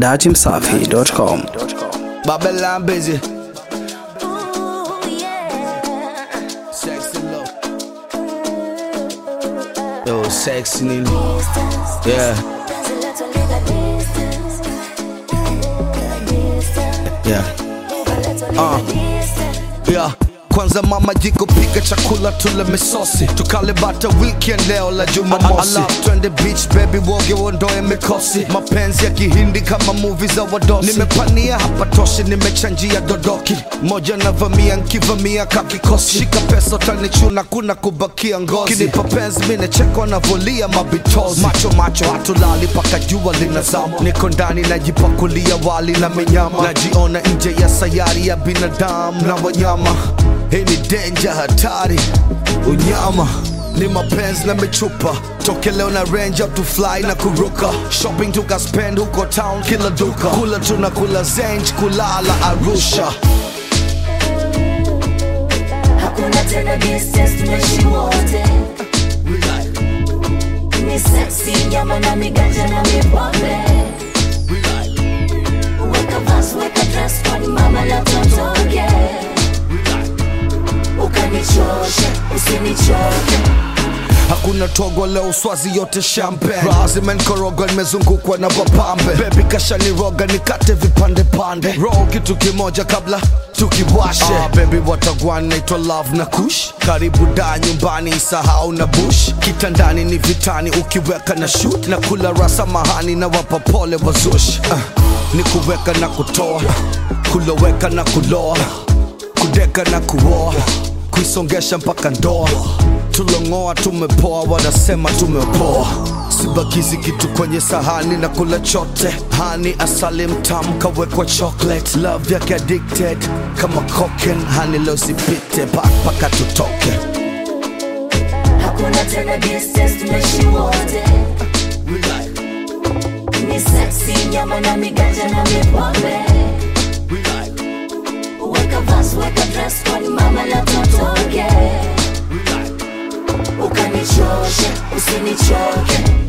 dachimsafi.com. Babylon busy. Ooh, yeah. Sexy low. Yo, sexy Nini. Distance. Yeah, There's a little nigga distance. Distance. yeah. Move a little Uh. nigga distance. Yeah. Kwanza mama jiko pika chakula tule misosi tukale bata weekend leo la jumamosi twende beach baby woge uondoe mikosi mapenzi ya kihindi kama movie za wadosi nimepania hapa toshi nimechanjia dodoki moja navamia nkivamia kakikosi shika pesa utanichuna kuna kubakia ngozi kinipa penzi mine cheko navolia mabitozi macho macho hatulali paka jua linazama niko ndani najipakulia wali na minyama najiona nje ya sayari ya binadamu na wanyama hii ni denja hatari unyama ni mapenzi na michupa toke leo na range up to fly na kuruka shopping tukaspend huko town kila duka kula tuna kula zenj kulala arusha Hakuna tena distance, tumeishi wote. Ni sexy, nyama na miganja na mipombe. Weka vas, weka dress, kwani mama la totoke. Ukanichoshe, usinichoke. hakuna togo leo swazi yote champagne Raha zimenkoroga nimezungukwa na wapambe bebi kashaniroga nikate vipande pande roll kitu kimoja kabla tukiwashe ah, bebi watagwan naitwa love na kush karibu da nyumbani isahau na bush kitandani ni vitani ukiweka na shoot na kula rasa mahani na wapa pole wazush ah, ni kuweka na kutoa kuloweka na kuloa kudeka na kuoa kuisongesha mpaka ndoa tulongoa tumepoa wanasema tumepoa sibakizi kitu kwenye sahani na kula chote hani asali mtamu kawekwa chocolate love yake addicted kama cocaine hani leo sipite paka tutoke Hakuna tena distance, tumeishi wote. Ni sexy, nyama na miganja na mipombe. Weka vas, weka dress, kwani mama la totoke. Ukanichoshe, usinichoke.